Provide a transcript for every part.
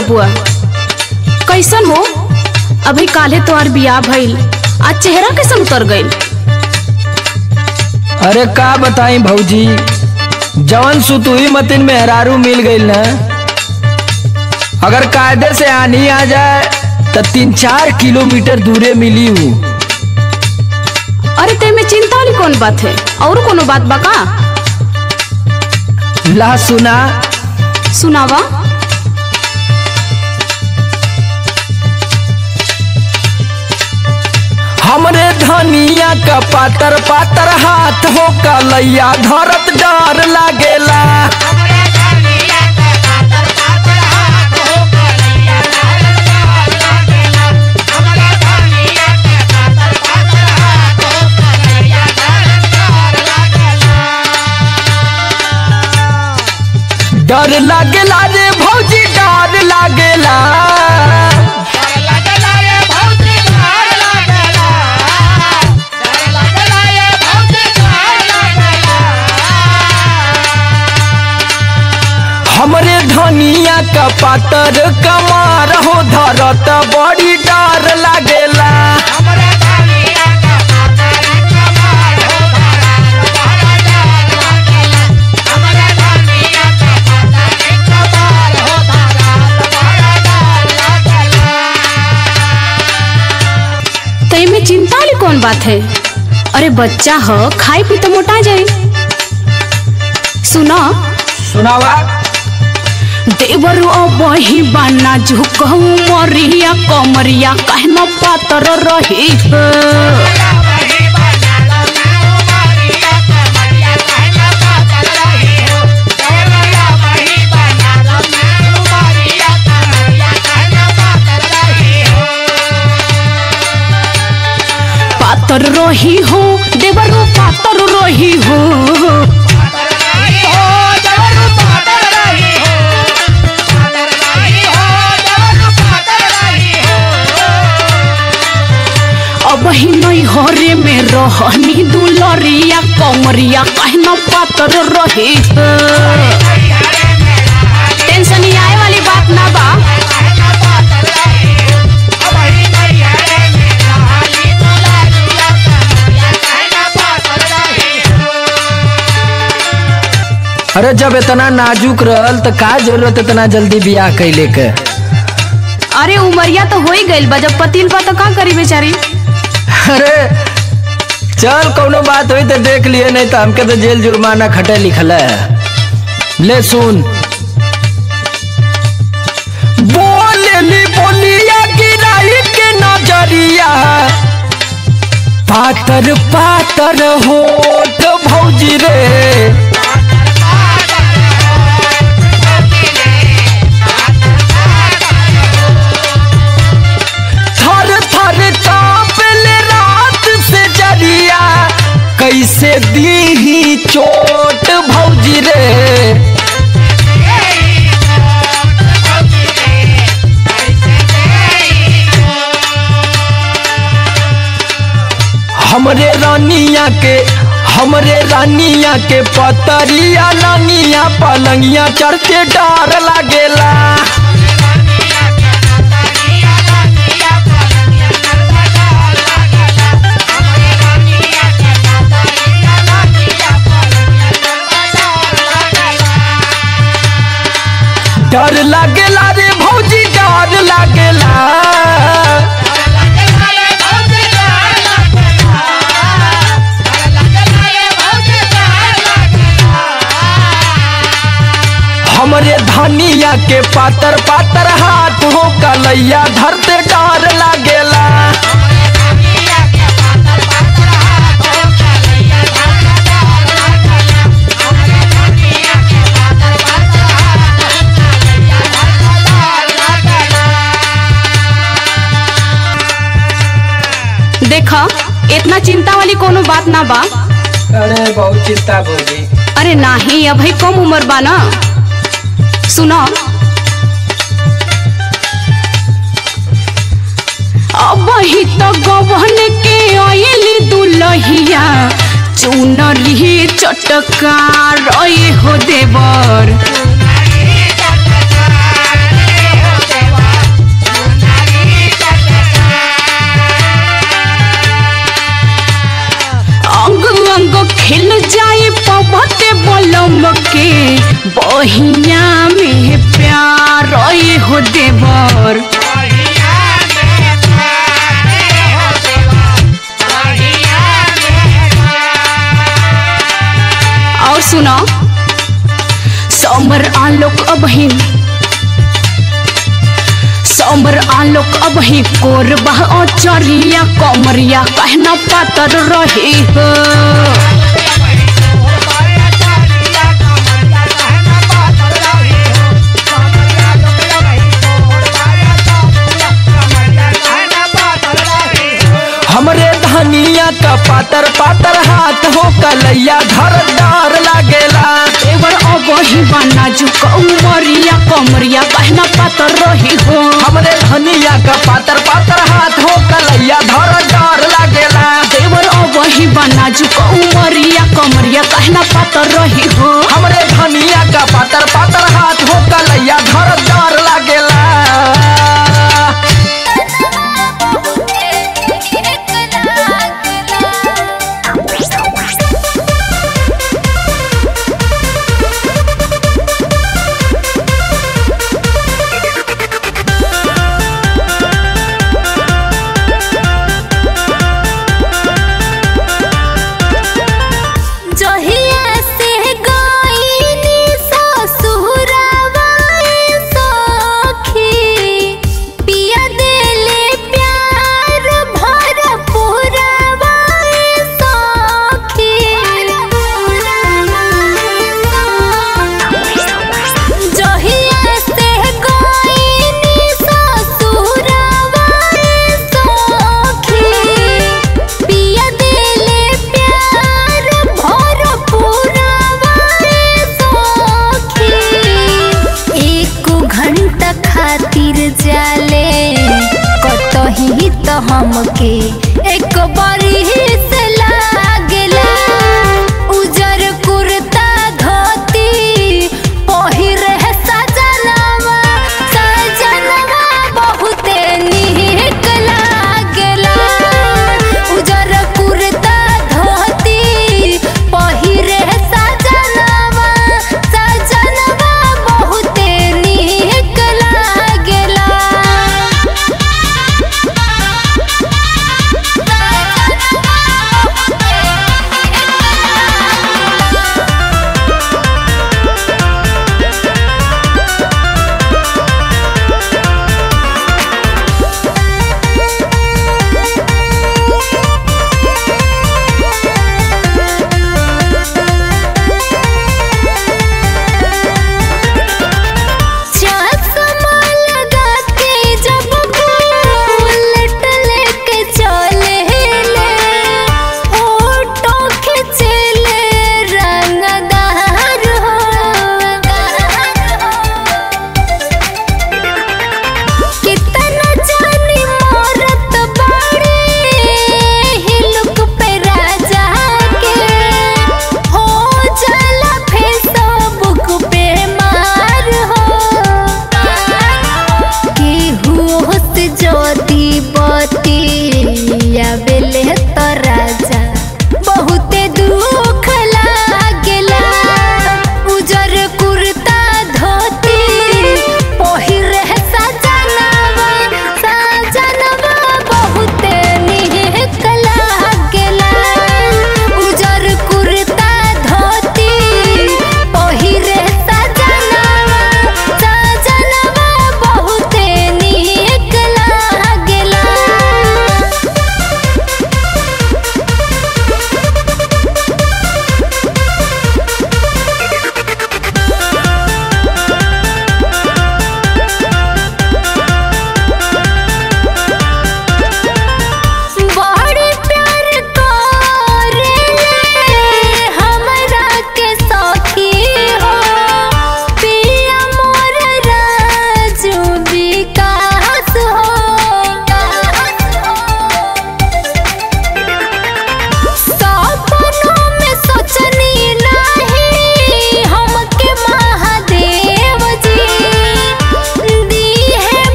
बबुआ कैसन हो अभी काले तोहार बियाह भइल आज चेहरा कैसन उतर गइल अरे का बताई भौजी जवन सुतुई मतिन मेहरारू मिल गईल ना अगर कायदे से आनी आ जाए तो तीन चार किलोमीटर दूरे मिली हूँ अरे ते में चिंता वाली कौन बात है और कोनो बात बा का ला सुना सुनावा हमरे धनिया का पातर पातर हाथ हो कलैया धरत डर लागेला डर लागेला रे भौजी डर लागेला हमरे धनिया का पातर कमार हो धरत बड़ी डर लागेला ते में चिंता वाली कौन बात है अरे बच्चा हो खाई पी तो मोटा जाए सुना सुनावा देवर बही बाना झुकहू मरिया कमरिया कहना पातर रही है। पातर रही हो देवरो पातर रही हो अब ही नहीं हरे में रहनी दुलरिया कमरिया कहना पातर रही है। टेंशन ही आए वाली बात ना बा अरे जब इतना नाजुक रहल तो का जरूरत इतना जल्दी बियाह कैले के अरे उमरिया तो हो ही गइल बा जब पतिल बा तो का करी बेचारी अरे चल कोनो बात हुई तो देख लिए नहीं तो हमके तो जेल जुर्माना खटे लिखल है ले सुन बोलेली बोलिया गिराई के नजरिया पातर पातर होठ भौजी रे थर थर कांपले रात से जरिया कैसे दी चोट भौजी रे हमरे रानिया के हमरे रानिया के पतरिया रानिया पलंगिया चढ़ते डर लागेला डर लागेला रे भौजी डर लागेला हमरे धनिया के पातर पातर हाथ हो कलैया धरते डर लागेला देखा इतना चिंता वाली कोनो बात ना बा अरे बहुत चिंता भौजी अरे नाही अभी कम उम्र बा ना सुनो अब ही तो गवन के आयली दुलहिया चुनरी चटका रही हो देवर बहिया में प्यार ओए हो देवर और सुनो समर आलोक अबही समर आलोक अबही कोरबा ओ चरिया कमरिया कहना पातर रही हो हमरे धनिया का पातर पातर हाथ हो कलैया घर डार लागेला देवर अबही बना जुक उमरिया कमरिया कहना पातर रही हो हमरे धनिया का पातर पातर हाथ हो कलैया घर डार लागेला देवर अबही बना जुक उमरिया कमरिया कहना पातर रही हो हमरे धनिया का पातर पातर हाथ हो कलैया घर डार लागेला जहिया से गईनी ससुरावा सखी पिया देले प्यार भरपूरावा सखी जहिया से गईनी ससुरावा सखी पिया देले प्यार भरपूरावा सखी एक घंटा खातिर जाले कतही तो हमके एक बारी से लागेला उजर कुर्ता धोती पहिरे सजनवा सजनवा बहुते निक लागेला उजर कुर्ता धोती पहिरे सजनवा सजनवा बहुते निक लागेला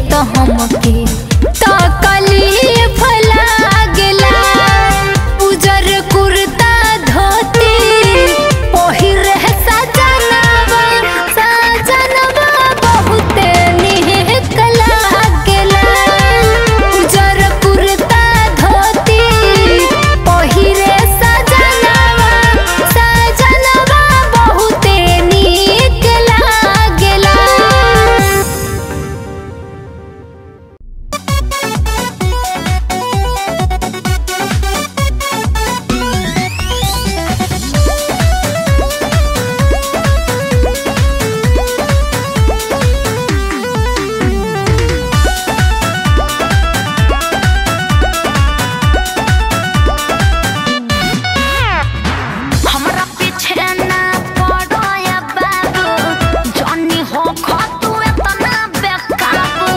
तो हमके तकलीफ लागेला उजर कुर्ता धोती पहिरे सजनवा सजनवा बहुते निक लागेला उजर कुर्ता धोती पहिरे सजनवा सजनवा बहुते निक लागेला हमरा पीछे ना पड़ो या बाबू जॉनी हो खो तू इतना बेकाबू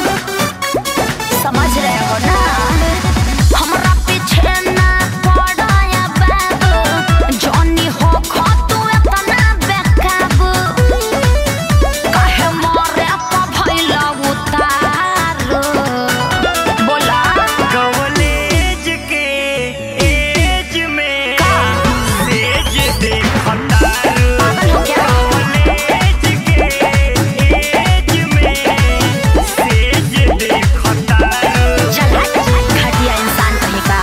समझ रहे हो ना हमरा पीछे ना पड़ो या बाबू जॉनी हो खो तू इतना बेकाबू काहे मोरे पे भइला उतारो बोला कॉलेज के एज में सेज देखतारू पागल हो गया कॉलेज के एज में सेज देखतारू चल हट घटिया इंसान कहीं का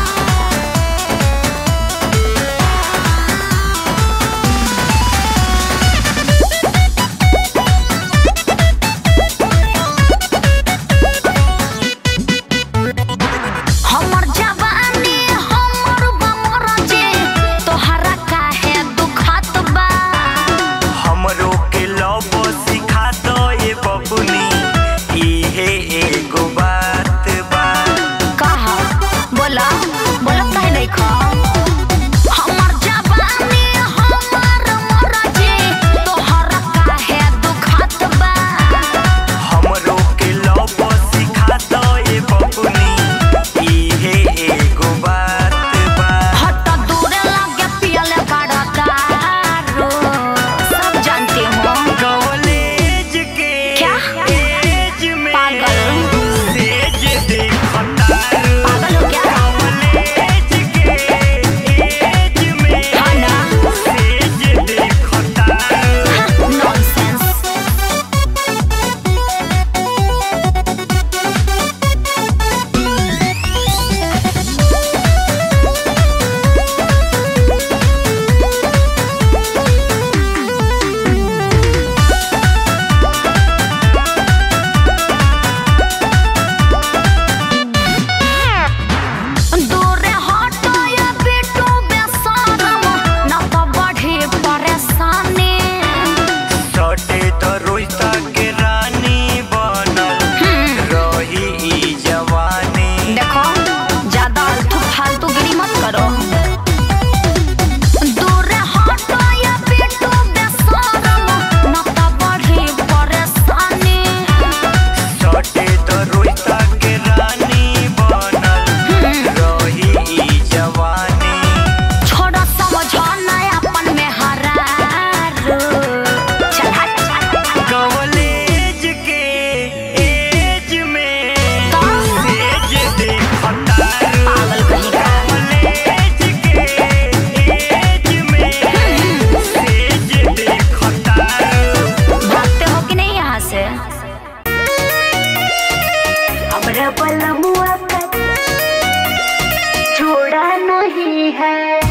हमर जवानी हमर बमर जे तोहरा काहे दुखत बा हमरो के लव सिखा दो ये बबुनी इहे एगो बात बा कहा बोला बोला काहे नहीं खा हमर जवानी हमर मर जे तोहरा काहे दुखत बा हमरो के लव सिखा दो ये बबुनी इहे एगो बात बा हट दूरे लागे पियले बड़ा दारू सब जानते हो कॉलेज के क्या? एज में पागल। सेज देखतारू पागल हो गया कॉलेज के एज में हाँ ना सेज देखतारू नॉनसेंस दूरे हटो या बेटो बेशरम न तो बढ़े परेशानी सटे तो रोहिता के रानी बनल रही ई जवानी देखो ज्यादा आलतू फालतू गिरी मत करो दूरे हटो या बेटो बेशरम न तो बढ़े परेशानी सटे तो रोहिता के रानी बनल रही ई जवानी छोड़ो समझो ना अपन में हरारो चल हट कॉलेज के एज में सेज देखतारू पागल कहीं का कॉलेज के एज में सेज देखतारू भागते हो कि नहीं यहाँ से हमरा पलमुआ का छोड़ा नहीं है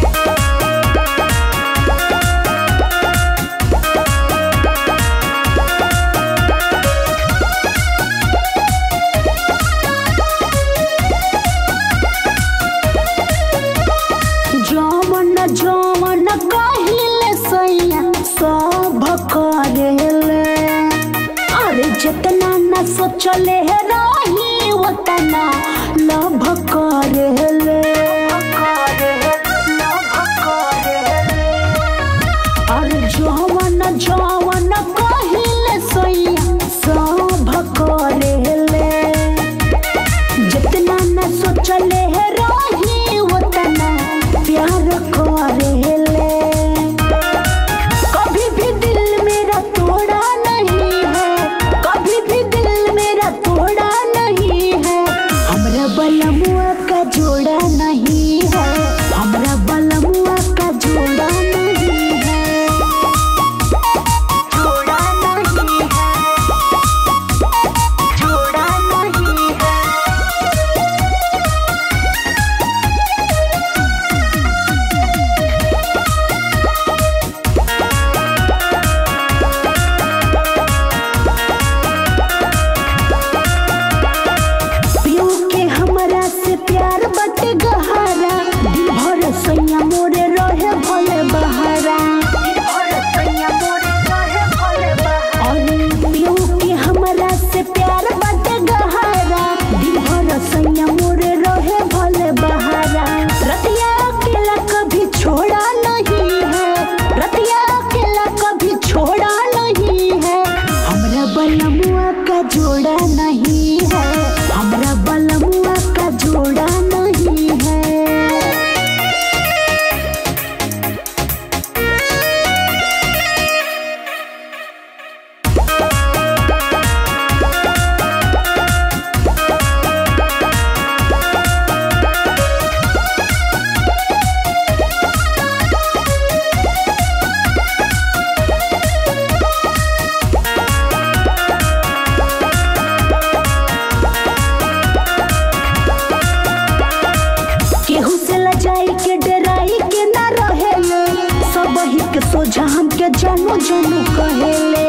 जौवन जौवन कहिले सैया सब करेले अरे जितना न सोचले रही उतना लभ करेले अरे जौवन जौवन कहिले सैया सब करेले जितना न सोचले रही उतना प्यार करेले कभी भी दिल मेरा तोड़ा नहीं है कभी भी दिल मेरा तोड़ा जानू कहेले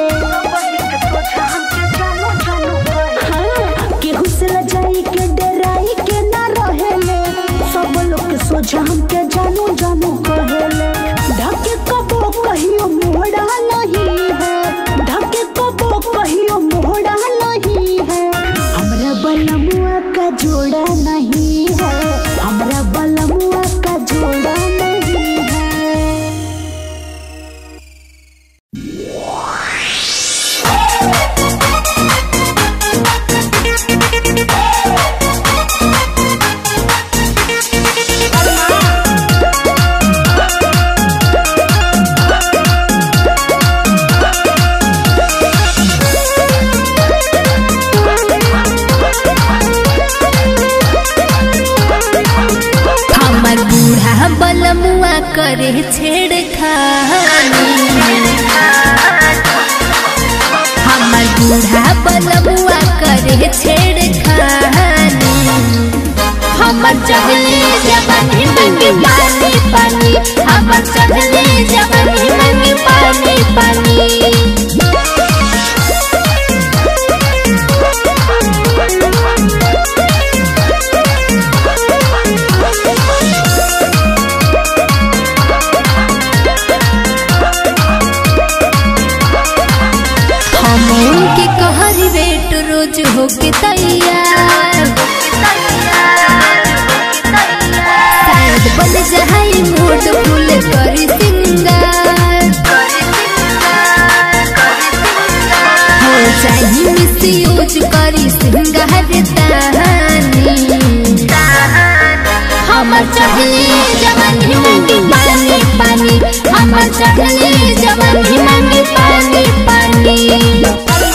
हाँ, केहू से लजाई के डराई के ना रहेले सब लोग के सोझा हमके जानू जानू कहेले ढके कबो कहियो मोड़ा नहीं है ढके कबो कहियो मोड़ा नहीं है हमरा बलमुआ का जोड़ा नहीं है हमरा बलमुआ का जोड़ा नहीं है हमर बूढ़ा बलमुआ करे छेड़खानी हमर बूढ़ा बलमुआ करे छेड़खानी हमर चढ़ले जवानी मंगी पानी पानी हमर चढ़ले जवानी मंगी पानी पानी हम उनके कहर बेट रोज होके तैयार शायद बन जाए मूड फूल करी सिंगार हो जाए मिस यूज करी सिंगार तानी हमर चढ़ले जवानी मंगी पानी पानी हमर चढ़ले जवानी मंगी पानी पानी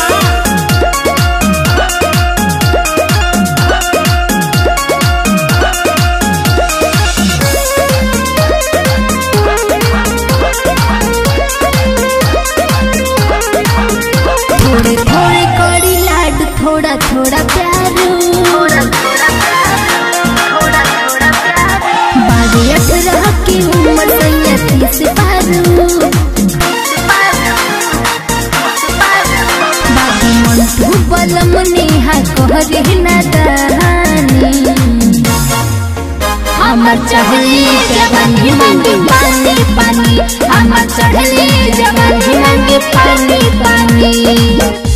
थोड़े थोड़े कड़ी लाड थोड़ा थोड़ा प्यार बारी अठारह की उम्र सैया तीस पारू बाबू मंटू बलम नेहा कहरे नादानी हमर चढ़ले जवानी मंगी पानी पानी हमर चढ़ले जवानी मंगी पानी पानी